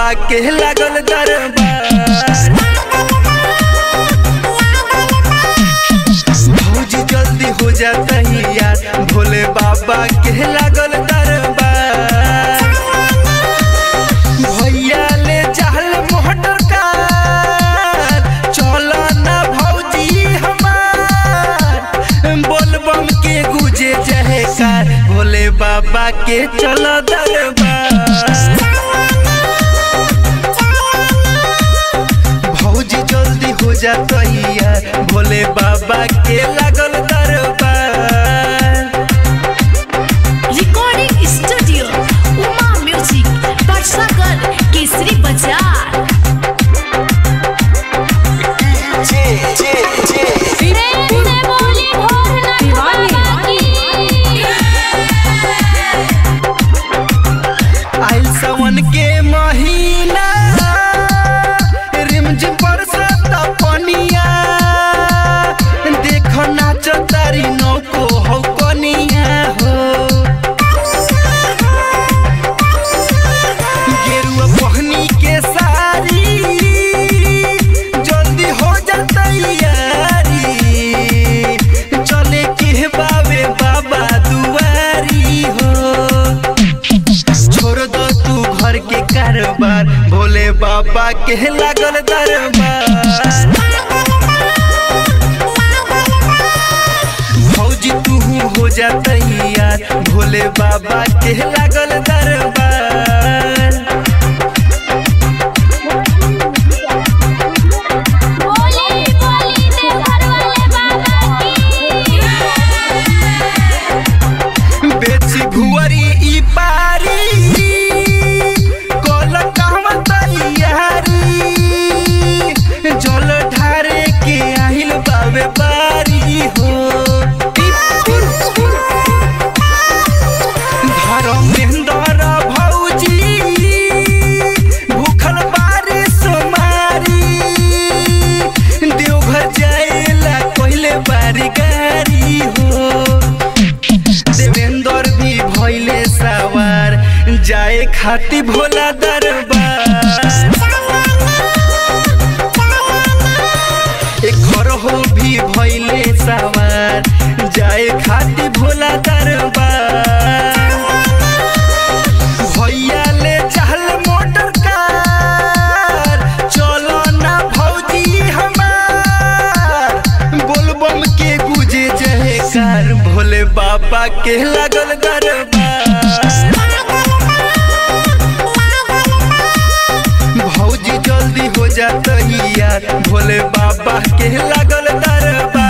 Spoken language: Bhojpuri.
बाबा के लागल दरबार भौजी जल्दी हो जाता यार भोले बाबा के लागल दरबार भैया ले चहल मोटर कार चलो ना भौजी हमार बोलबम के गुजे जहे कार भोले बाबा के चलो दरबार भौजी जल्दी हो जाता यार भोले बाबा के लागल दरबार रिकॉर्डिंग स्टूडियो उमा म्यूजिक बरसागर केसरी बाजार आइल सावन के महीना रिमझिम बरसात पनिया देखो नाच तारी नौको हो कनिया हो गेरुआ पहनी के सारी जल्दी हो जाता यारी चले के बाबे बाबा दुआरी हो छोड़ दो तू घर के कारोबार भोले बाबा के लागल दरबार भौजी तू हो जा तैयार भोले बाबा के लागल दरबार बेची भुअरी ई पारी कोल कहवा तैयारी जल ढारे के आहिल बाबे बारी हो धर्मेंद्र भौजी भूखल बारी सोमारी देवघर जाएला पहले बारी गारी हो देवेंद्र भी भइले सवार जाए खाती भोला दरबार एक घर हो भी भइले सवार जाए खाती भोला दरबार भैया ले चहल मोटर कार चलो ना भौजी हमार बोलबम के गुजे जहे कार भोले बाबा के लागल दरबार भौजी जल्दी हो जाता यार भोले बाबा के लागल दरबार